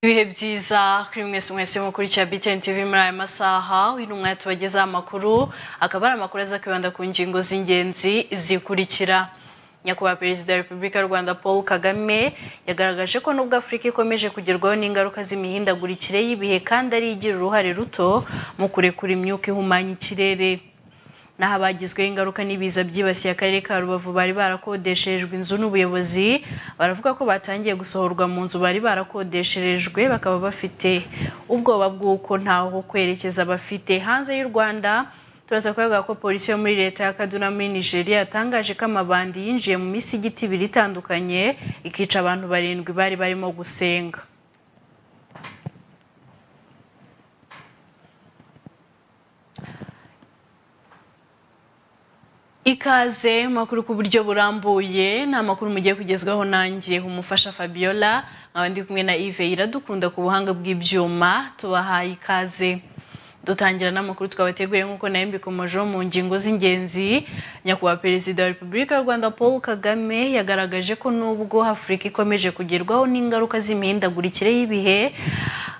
ibihe byiza kuri mwese mwese mukurikira BTN TV muri aya masaha uyu ni umwanya tubagezaho amakuru akaba ari amakuru aza kwibanda ku ngingo z'ingenzi zikurikira nyakubahwa perezida wa repubulika y'u rwanda paul kagame yagaragaje ko nubwo afurika ikomeje kugerwaho n'ingaruka z'imihindagurikire y'ibihe kandi ari igira uruhare ruto mu kurekura imyuka ihumanya ikirere naho abagizweho ingaruka n'ibiza byibasiye akarere ka rubavu bari barakodesherejwe inzu n'ubuyobozi baravuga ko batangiye gusohorwa mu nzu bari barakodesherejwe bakaba bafite ubwoba bw'uko ntaho kwerekeza bafite hanze y'u rwanda turaza kuvuga ko polisi yo muri leta ya kaduna muri nigeria yatangaje ko amabandi yinjiye mu misigiti ibiri itandukanye ikica abantu barindwi bari barimo gusenga ikaze makuru ku buryo burambuye ni amakuru mugiye kugezwaho nanjye umufasha fabiola nkaba ndi kumwe na ive iradukunda ku buhanga bw'ibyuma tubahaye ikaze dutangira n'amakuru twabateguriye nk'uko nayo mbikomojeho mu ngingo z'ingenzi nyakubahwa perezida wa repubulika y'u rwanda paul kagame yagaragaje ko nubwo afurika ikomeje kugerwaho n'ingaruka z'imihindagurikire y'ibihe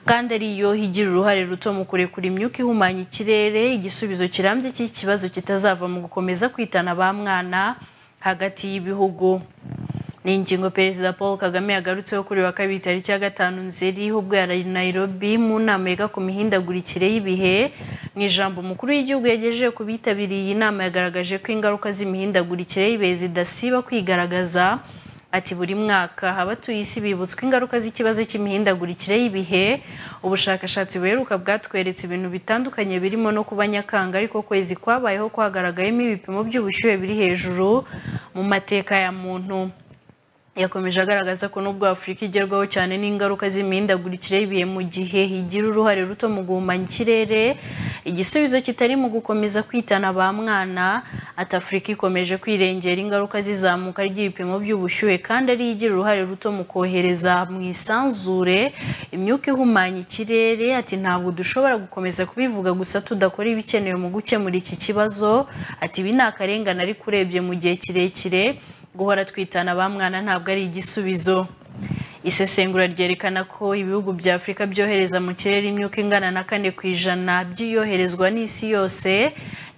kandi ariyo igira uruhare ruto mu kurekura imyuka ihumanya ikirere igisubizo kirambye cy'ikibazo kitazava mu gukomeza kwitana ba mwana hagati y'ibihugu ni ingingo perezida paul kagame yagarutseho kuri wa kabiri tariki ya gatanu nzeri ubwo yari nairobi mu nama yiga ku mihindagurikire y'ibihe mu ijambo umukuru w'igihugu yagejeje ku bitabiriye iyi nama yagaragaje ko ingaruka z'imihindagurikire y'ibihe zidasiba kwigaragaza ati buri mwaka abatuye isi bibutswa ingaruka z'ikibazo cy'imihindagurikire y'ibihe ubushakashatsi buheruka bwatweretse ibintu bitandukanye birimo no kuba nyakanga ariko kwezi kwabayeho kwagaragayemo ibipimo by'ubushyuhe biri hejuru mu mateka ya muntu yakomeje agaragaza ko nubwo afurika igerwaho cyane n'ingaruka z'imihindagurikire y'ibihe mu gihe igira uruhare ruto mu guhumanya ikirere igisubizo kitari mu gukomeza kwitana ba mwana ati afurika ikomeje kwirengera ingaruka zizamuka ry'ibipimo by'ubushyuhe kandi ariyo igira uruhare ruto mu kohereza mu isanzure imyuka ihumanya ikirere ati ntabwo dushobora gukomeza kubivuga gusa tudakora ibikenewe mu gukemura iki kibazo ati ibi ni akarengane ariko urebye mu gihe kirekire guhora twitana ba mwana ntabwo ari igisubizo isesengura ryerekana ko ibihugu bya afurika byohereza mu kirere imyuka ingana na kane ku ijana by'iyoherezwa n'isi yose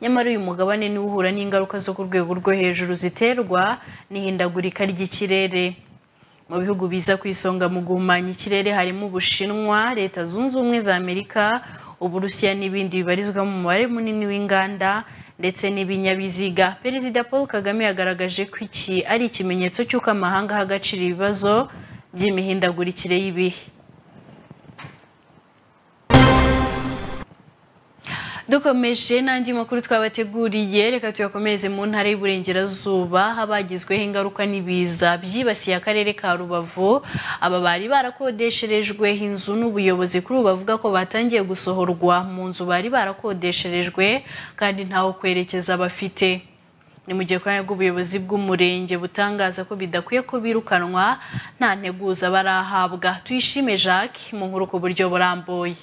nyamara uyu mugabane niwo uhura n'ingaruka zo ku rwego rwo hejuru ziterwa n'ihindagurika ry'ikirere mu bihugu biza ku isonga mu guhumanya ikirere harimo ubushinwa leta zunze ubumwe za amerika uburusiya n'ibindi bibarizwa mu mubare munini w'inganda ndetse n'ibinyabiziga perezida paul kagame yagaragaje ko iki ari ikimenyetso cy'uko amahanga aha agaciro ibibazo by'imihindagurikire y'ibihe dukomeje n'andi makuru twabateguriye reka tuyakomereze mu ntara y'uburengerazuba habagizweho ingaruka n'ibiza byibasiye akarere ka rubavu aba bari barakodesherejwe inzu n'ubuyobozi kuri ubu bavuga ko batangiye gusohorwa mu nzu bari barakodesherejwe kandi ntaho kwerekeza bafite ni mu gihe kubera rw'ubuyobozi bw'umurenge butangaza ko bidakwiye ko birukanwa nta nteguza barahabwa tuyishime jacques mu nkuru ku buryo burambuye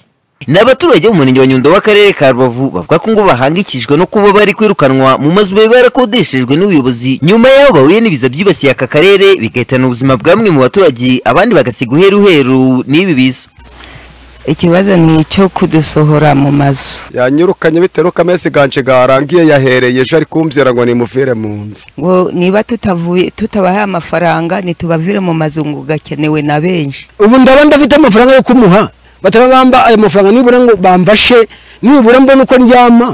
ni abaturage bo mu murenge wa nyundo w'akarere ka rubavu bavuga ko ngo bahangikijwe no kuba bari kwirukanwa mu mazu bari barakodeshejwe n'ubuyobozi nyuma y'aho bahuye n'ibiza byibasiye aka karere bigahitana ubuzima bwa bamwe mu baturage abandi bagasiga uheruheru n'ibi biza ikibazo ni icyo kudusohora mu mazu yanyirukanye bitewe n'uko amezi ganje garangiye yahereye ejo ari kumbwira ngo nimuvire mu nzu ngo niba tutavuye tutabahaye amafaranga ntitubavire mu mazu ngo gakenewe na benshi ubu ndaba ndafite amafaranga yo kumuha batarabamba ayo mafaranga nibura ngo bamfashe nibura mbona uko ndyama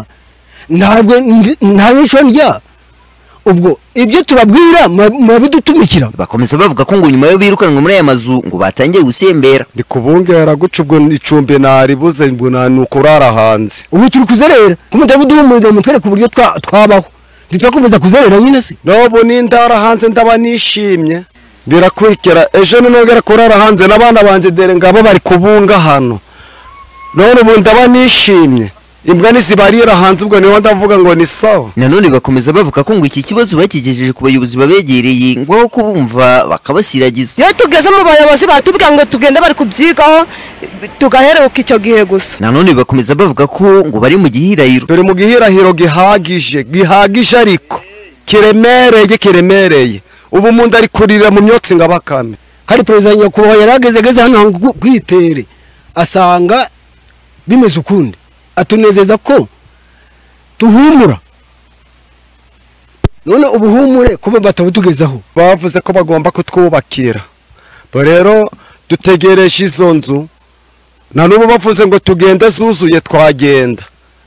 ntabwo nta n'icyo ndya ubwo ibyo tubabwira murabidutumikira bakomeza bavuga ko ngo nyuma yo birukanwa muri aya mazu ngo batangiye gusembera ndi kubungera guca ubwo icumbi naribuze ngo ni ukurara hanze ubu turi kuzerera kumutera uduhumurira mutwereka uburyo twabaho ntitwakomeza kuzerera nyine se n'ubu n'indara hanze ndaba nishimye birakurikira ejo ninongera kurara hanze n'abana banjye dore ngabo bari kubunga hano none ubu ndaba nishimye imbwa ntizibarira hanze ubwo niho ndavuga ngo ni sawa nanone bakomeza bavuga ko ngo iki kibazo bakigejeje ku bayobozi babegereye ngo aho kubumva bakabasiragiza iyo tugeze mu bayobozi batubwira ngo tugende bari kubyigaho tugaheruka icyo gihe gusa nanone bakomeza bavuga ko ngo bari mu gihirahiro turi mu gihirahiro gihagije gihagije ariko kiremereye kiremereye ubu umuntu ari kurira mu myotsi ngo abakame kandi perezida nyakubahwa yari agezegeze hano hantu ku- kwitere asanga bimeze ukundi atunezeza ko duhumura none ubuhumure kuba batabutugezaho bavuze ko bagomba kutwubakira bo rero dutegereje izo nzu na n'ubu bavuze ngo tugende zuzuye twagenda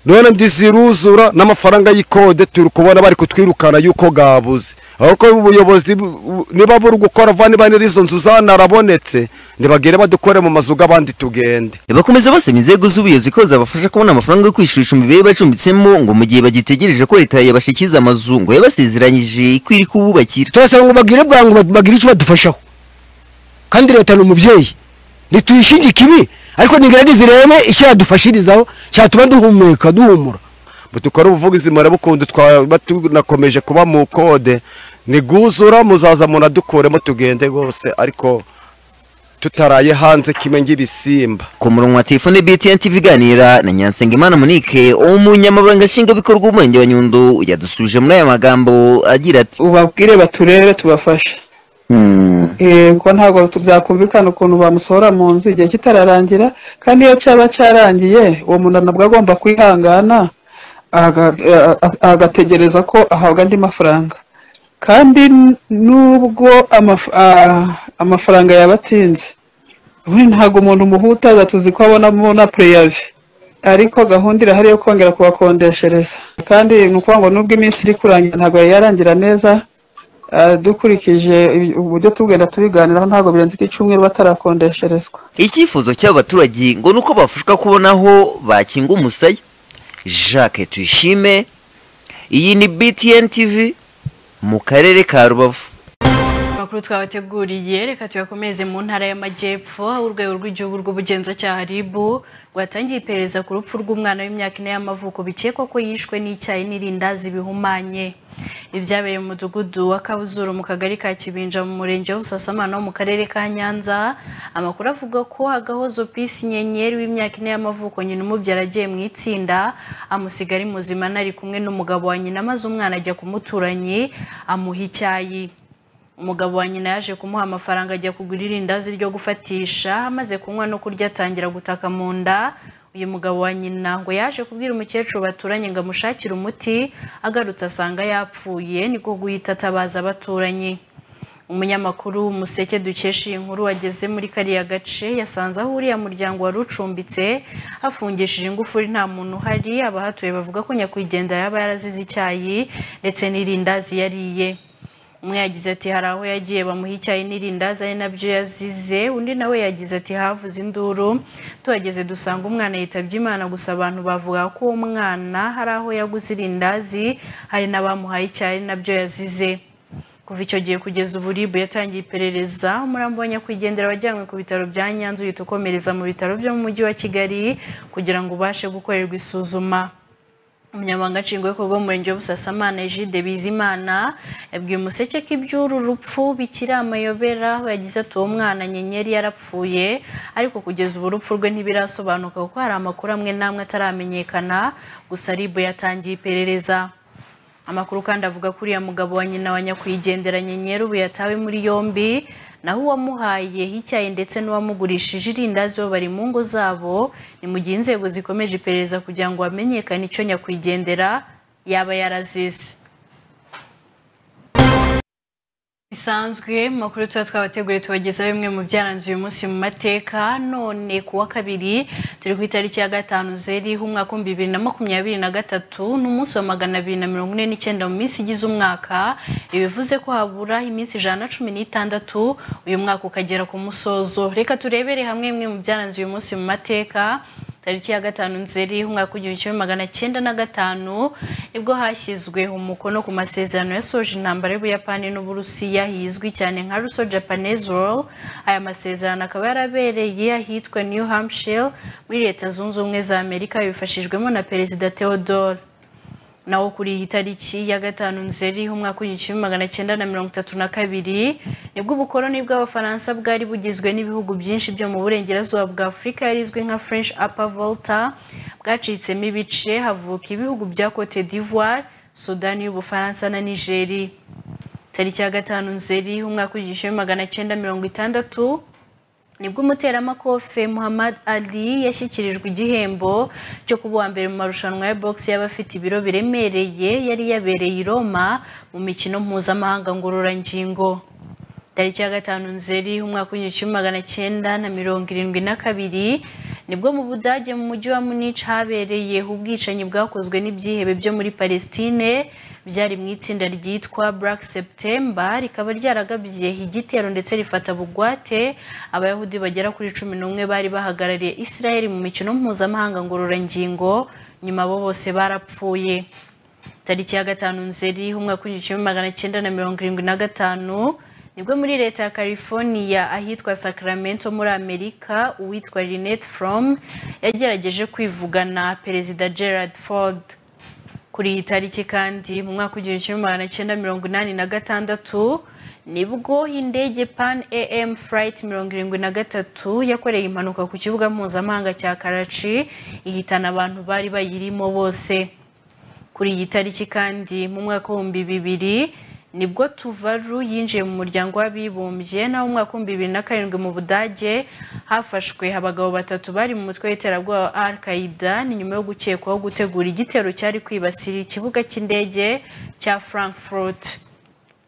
none ndiziruzura n'amafaranga y'ikode turi kubona bari kutwirukana yuko gabuze ahubwo ubuyobozi bu- niba buri gukora vuba niba n'izo nzu zanarabonetse ntibagere badukore mu mazu y'abandi tugende bakomeza basaba inzego z'ubuyobozi ko zabafasha kubona amafaranga yo kwishyura icumbi bari bacumbitsemo ngo mu gihe bagitegereje ko leta yabashyikiza amazu ngo yabasezeranyije ko iri kububakira turasaba ngo bagire bwangu bag- bagire icyo badufashaho kandi leta ni umubyeyi ntituyishinge ikibi ariko nigerageze irebe icyo yadufashirizaho cyatuma duhumeka duhumura dukora ubuvugizi murabukundu twaba tunakomeje kuba mu kode niguzura muzaza munadukuremo tugende rwose ariko tutaraye hanze kimwe ng'ibisimba ku murongo wa telefone btn tv iganira na nyansengimana monique umunyamabanga nshingwabikorwa w'umurenge wa nyundo yadusubije muri aya magambo agira ati ubabwire baturere tubafashe Eh, kuko ntabwo tu- byakumvikana ukuntu bamusohora mu nzu igihe kitararangira kandi iyo cyaba cyarangiye uwo muntu nabwo agomba kwihangana aga- eh, a- agategereza ko ahabwa andi mafaranga kandi n- nubwo amaf- ah, amafaranga yaba atinze ubundi ntabwo umuntu umuhutaza tuzi ko abonamo na pureyave ariko gahunda irahari yo kongera kubakodeshereza kandi ni ukuvuga ngo nubwo iminsi iri kurangira ntabwo yari yarangira neza Ah, dukurikije ibi- uburyo tugenda tubiganiraho ntabwo birenze iki cyumweru batarakodesherezwa icyifuzo cy'aba baturage ngo ni uko bafashwa kubona aho bakinga umusaya jacques tuyishime iyi ni btn tv mu karere ka rubavu amakuru twabateguriye reka tuyakomeze mu ntara y'amajyepfo aho urwego rw'igihugu rw'ubugenzacyaha rib rwatangiye iperereza ku rupfu rw'umwana w'imyaka ine y'amavuko bikekwa ko yishwe n'icyayi n'irindazi bihumanye ibyabereye mu mudugudu wa kabuzuru mu kagari ka kibinja mu murenge wa busasamana wo mu karere ka nyanza amakuru avuga ko hagahozo pisi nyenyeri w'imyaka ine y'amavuko nyina umubyara agiye mu itsinda amusiga ari muzima nari kumwe n'umugabo wa nyina maze umwana ajya ku muturanyi amuha icyayi umugabo wa nyina yaje kumuha amafaranga ajya kugura irindazi ryo gufatisha amaze kunywa no kurya atangira gutaka mu nda uyu mugabo wa nyina ngo yaje kubwira umukecuru baturanye ngo amushakire umuti agarutse asanga yapfuye niko guhita atabaza abaturanyi umunyamakuru museke dukesha iyi nkuru wageze muri kariya gace yasanze aho uriya muryango wari ucumbitse hafungishije ingufuri nta muntu uhari abahatuye bavuga ko nyakwigendera yaba yarazize icyayi ndetse n'irindazi yariye umwe yagize ati hari aho yagiye bamuha icyayi n'irindazi ari nabyo yazize undi nawe yagize ati havuze induru tuhageze dusanga umwana yitabye imana gusa abantu bavuga ko uwo mwana hari aho yaguze irindazi hari n'abamuhaye icyayi ari nabyo yazize kuva icyo gihe kugeza ubu ribu yatangiye iperereza umurambo wa nyakwigendera wajyanywe ku bitaro bya nyanza uhita ukomereza mu bitaro byo mu mujyi wa kigali kugira ngo ubashe gukorerwa isuzuma umunyamabanga nshingwabikorwa w'umurenge wa busasamana ejide bizimana yabwiye umuseke ko iby'uru rupfu bikiri amayobera aho yagize ati uwo mwana nyenyeri yarapfuye ariko kugeza ubu urupfu rwe ntibirasobanuka kuko hari amakuru amwe n'amwe ataramenyekana gusa ribu yatangiye iperereza amakuru kandi avuga ko uriya mugabo wa nyina wa nyakwigendera nyenyeri ubu yatawe muri yombi naho uwamuhaye icyayi ndetse n'uwamugurishije irindazi bo bari mu ngo zabo ni mu gihe inzego zikomeje iperereza kugira ngo hamenyekane icyo nyakwigendera yaba yarazize bisanzwe mu makuru tuba twabateguriye tubagezaho bimwe mu byaranze uyu munsi mu mateka none ku wa kabiri turi ku itariki ya gatanu zeriho umwaka w'ibihumbi bibiri na makumyabiri na gatatu n'umunsi wa magana abiri na mirongo ine n'icyenda mu minsi igize umwaka ibivuze ko habura iminsi ijana na cumi n'itandatu uyu mwaka ukagera ku musozo reka turebere hamwe bimwe mu byaranze uyu munsi mu mateka tariki ya gatanu nzeri umwaka w'igihumbi kimwe magana cyenda na gatanu nibwo hashyizwe umukono ku masezerano yasoje intambara y'ubuyapani n'uburusiya hizwi cyane nka ruso japanese roll aya masezerano akaba yarabereye ahitwa new hampshire muri leta zunze ubumwe za amerika bifashijwemo na perezida theodore naho kuri iyi tariki ya gatanu nzeri umwaka w'igihumbi kimwe magana cyenda na mirongo itatu na kabiri nibwo ubukoloni bw'abafaransa bwari bugizwe n'ibihugu byinshi byo mu burengerazuba bwa afurika yarizwi nka french upper volta bwacitsemo ibice havuka ibihugu bya cote d'ivoire sudani y'ubufaransa na nigeri tariki ya gatanu nzeri umwaka w'igihumbi kimwe magana cyenda mirongo itandatu nibwo umuteramakofe Muhammad Ali yashyikirijwe igihembo cyo kuba uwa mbere mu marushanwa ya box y'abafite ibiro biremereye yari yabereye i Roma mu mikino mpuzamahanga ngororangingo tariki ya gatanu nzeri umwaka w'igihumbi kimwe magana cyenda na mirongo irindwi na kabiri nibwo mu budage mu mujyi wa munich habereye ubwicanyi bwakozwe n'ibyihebe byo muri palestine byari mu itsinda ryitwa black september rikaba ryaragabye igitero ndetse rifata bugwate abayahudi bagera kuri cumi n'umwe bari bahagarariye israel mu mikino mpuzamahanga ngororangingo nyuma abo bose barapfuye tariki ya gatanu nzeri umwaka w'igihumbi kimwe magana cyenda na mirongo irindwi na gatanu nibwo muri leta ya california ahitwa sacramento muri amerika uwitwa Lynette from yagerageje kwivugana perezida gerard ford kuri iyi tariki kandi mu mwaka w'igihumbi kimwe magana cyenda mirongo inani na gatandatu nibwo indege pan am flight mirongo irindwi na gatatu yakoreye impanuka ku kibuga mpuzamahanga cya karachi ihitana abantu bari bayirimo bose kuri iyi tariki kandi mu mwaka w'ibihumbi bibiri nibwo tuvaru yinjiye mu muryango w'abibumbye naho mu mwaka w'ibihumbi bibiri na karindwi mu budage hafashwe abagabo batatu bari mu mutwe w'iterabwoba wa al qaida ni nyuma yo gukekwaho gutegura igitero cyari kwibasira ikibuga cy'indege cya frankfurt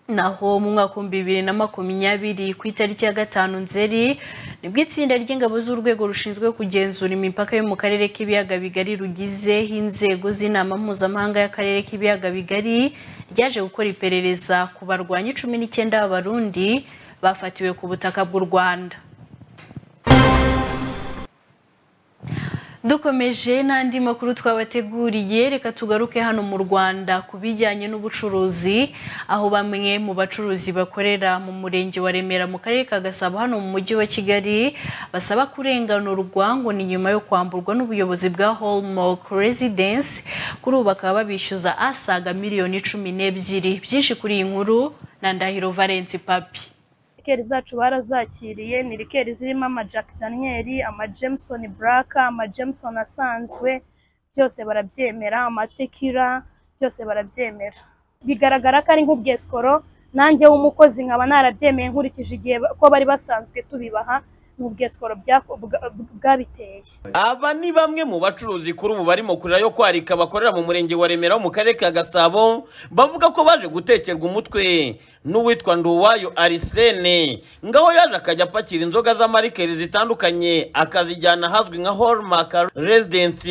naho mu mwaka w'ibihumbi bibiri na makumyabiri ku itariki ya gatanu nzeri nibwo itsinda ry'ingabo z'urwego rushinzwe kugenzura imipaka yo mu karere k'ibiyaga bigari rugize inzego z'inama mpuzamahanga y'akarere k'ibiyaga bigari ryaje gukora iperereza ku barwanyi cumi n'icyenda b'abarundi bafatiwe ku butaka bw'u rwanda dukomeje n'andi makuru twabateguriye reka tugaruke hano mu rwanda ku bijyanye n'ubucuruzi aho bamwe mu bacuruzi bakorera mu murenge wa remera mu karere ka gasabo hano mu mujyi wa kigali basaba kurenganurwa ngo ni nyuma yo kwamburwa n'ubuyobozi bwa hallmark residence kuri ubu bakaba babishyuza asaga miliyoni cumi n'ebyiri byinshi kuri iyi nkuru na ndahiro valensi papi rikeri zacu barazakiriye ni rikeri zirimo ama Jack Daniel ama Jameson Black ama Jameson asanzwe byose barabyemera amatekira byose barabyemera bigaragara ko ari nk'ubwesikoro nanjye w'umukozi nkaba narabyemeye nkurikije igihe ko bari basanzwe tubibaha ni ubwesikoro bwabiteye Aba ni bamwe mu bacuruzi kuri ubu barimo kurira yo kwarika bakorera mu murenge wa Remera wo mu karere ka Gasabo bavuga ko baje gutekerwa umutwe n'uwitwa Nduwayo Arisene ngaho yaje akajya apakira inzoga z'amarikeri zitandukanye akazijyana ahazwi nka Hallmark Residence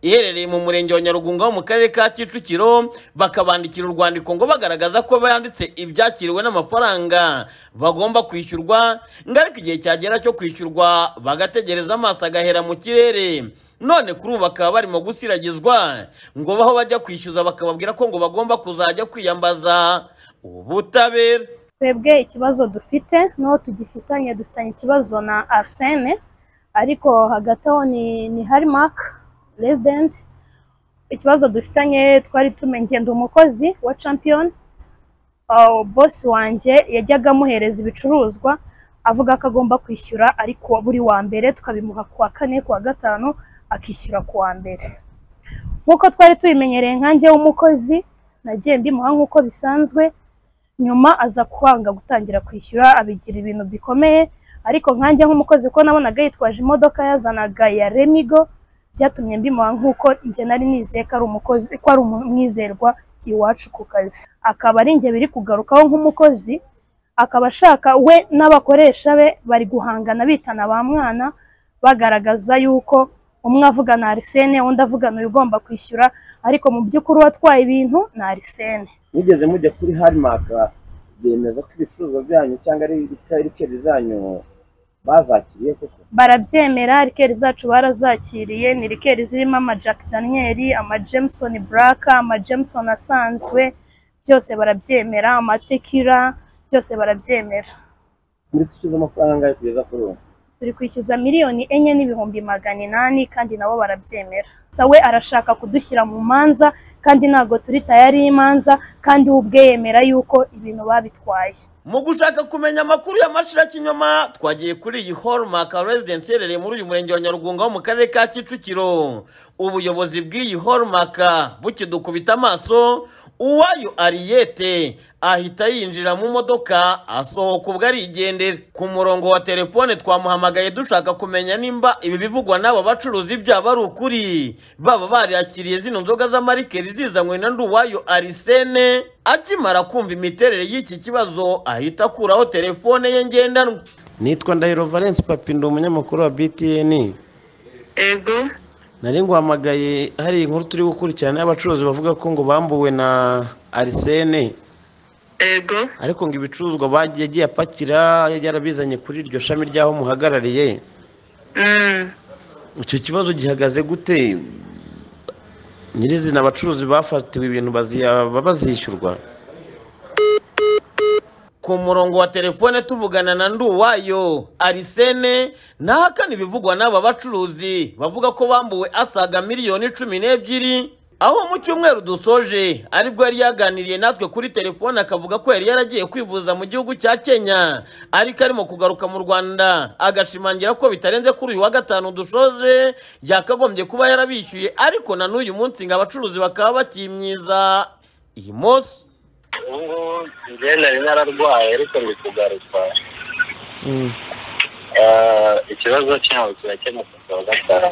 iherereye mu murenge wa Nyarugunga ho mu karere ka Kicukiro bakabandikira urwandiko ngo bagaragaza ko banditse ibyakiriwe n'amafaranga bagomba kwishyurwa ngo ariko igihe cyagera cyo kwishyurwa bagategereza amaso agahera mu kirere none kuri ubu bakaba barimo gusiragizwa ngo baho bajya kwishyuza bakababwira ko ngo bagomba kuzajya kwiyambaza ubutabera twebwe ikibazo dufite n'uwo tugifitanye dufitanye ikibazo na arsene ariko hagati aho ni ni harimark resident ikibazo dufitanye twari tumenye ngenda umukozi wa champion bosi wanjye yajyaga amuhereza ibicuruzwa avuga ko agomba kwishyura ariko buri wa mbere tukabimuha ku wa kane ku wa gatanu akishyura ku wa mbere nk'uko twari tubimenyereye nkanjye w'umukozi nagiye mbimuha nk'uko bisanzwe nyuma aza kwanga gutangira kwishyura abigira ibintu bikomeye ariko nkanjye nk'umukozi ko nabonaga yitwaje imodoka yazanaga ya remigo byatumye mbimuha nk'uko njye nari nizeye ko ari umukozi ko ari umwizerwa iwacu ku kazi akaba ari njye biri kugarukaho nk'umukozi akaba ashaka we n'abakoresha be bari guhangana bitana ba mwana bagaragaza yuko umwe avugana arisene undi avugana uyu ugomba kwishyura ariko mu by'ukuri uwatwaye ibintu ni arisene mugeze mujya kuri harimaka bemeza ko ibicuruzwa byanyu cyangwa ari rikeri zanyu bazakiriye koko barabyemera rikeri zacu barazakiriye ni rikeri zirimo ama Jack Daniel ama Jameson Black ama Jameson asanzwe byose barabyemera amatekira byose barabyemera muri kwishyuza amafaranga yo kugeza kuri ubu turi kwishyuza miliyoni enye n'ibihumbi magana inani kandi nabo barabyemera gusa we arashaka kudushyira mu manza kandi ntabwo turi tayari y'imanza kandi we ubwe yemera yuko ibintu babitwaye mu gushaka kumenya amakuru y'amashira kinyoma twagiye kuri iyi hallmark residence iherereye muri uyu murenge wa nyarugunga wo mu karere ka kicukiro ubuyobozi bw'iyi hallmark bukidukubita amaso uwayo ariyete ahita yinjira mu modoka asohoka ubwo arigendera ku murongo wa telefone twamuhamagaye dushaka kumenya nimba ibi bivugwa n'aba bacuruzi byaba ari ukuri baba barakiriye zino nzoga z'amarikeri zizanywe na nduwayo arisene akimara kumva imiterere y'iki kibazo ahita akuraho telefone ye ngendanwa nitwa ndahiro valence papi ndi umunyamakuru wa btn ego nari nguhamagaye hari inkuru turi gukurikirana y'abacuruzi bavuga ko ngo bambuwe na arisene ego ariko ngo ibicuruzwa bagiye agiye apakira yarabizanye kuri iryo shami ry'aho muhagarariye icyo kibazo gihagaze gute nyirizina abacuruzi bafatiwe ibintu baziya- baba bazishyurwa ku murongo wa telefone tuvugana na nduwayo arisene ntahakana ibivugwa n'aba bacuruzi bavuga ko bambuwe asaga miliyoni cumi n'ebyiri aho mu cyumweru dusoje aribwo yari yaganiriye natwe kuri telefone akavuga ko yari yaragiye kwivuza mu gihugu cya kenya ariko arimo kugaruka mu rwanda agashimangira ko bitarenze kuri uyu wa gatanu dushoje yakagombye kuba yarabishyuye ariko na n'uyu munsi ngo abacuruzi bakaba bakimyiza iyi munsi ubu ngubu njyewe nari nararwaye ariko ndi kugaruka Ah, ikibazo cyabo kirakemuka kuwa gatanu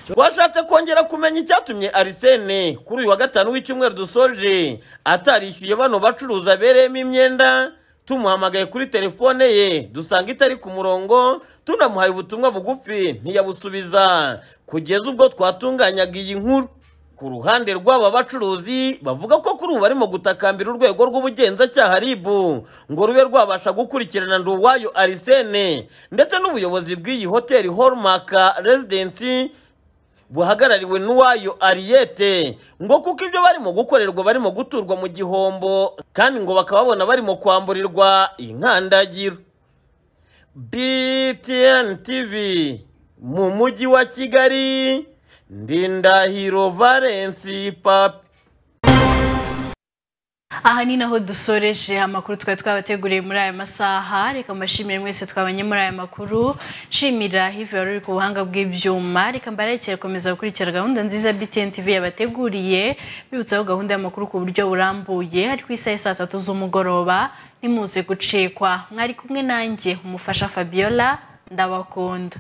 twashatse kongera kumenya icyatumye arisene kuri uyu wa gatanu w'icyumweru dusoje atarishyuye bano bacuruza abereyemo imyenda tumuhamagaye kuri telefone ye dusanga itari ku murongo tunamuhaye ubutumwa bugufi ntiyabusubiza kugeza ubwo twatunganyaga iyi nkuru ku ruhande rw'aba bacuruzi bavuga ko kuri ubu barimo gutakambira urwego rw'ubugenzacyaha ribu ngo rube rwabasha gukurikirana nduwayo arisene ndetse n'ubuyobozi bw'iyi hoteli hallmark residency buhagarariwe n'uwayo ariyete ngo kuko ibyo barimo gukorerwa barimo guturwa mu gihombo kandi ngo bakababona barimo kwamburirwa inkandagiro btn tv mu mujyi wa kigali ndindahiro valensi papi aha ni naho dusoreje amakuru twari twabateguriye muri aya masaha reka mbashimire mwese twabanye muri aya makuru nshimira hivi wari uri ku buhanga bw'ibyuma reka mbarekere gukomeza gukurikira gahunda nziza btn tv yabateguriye bibutsaho gahunda y'amakuru ku buryo burambuye ari ku isaha ya saa tatu z'umugoroba nimuze gucikwa mwari kumwe nanjye umufasha fabiola ndabakunda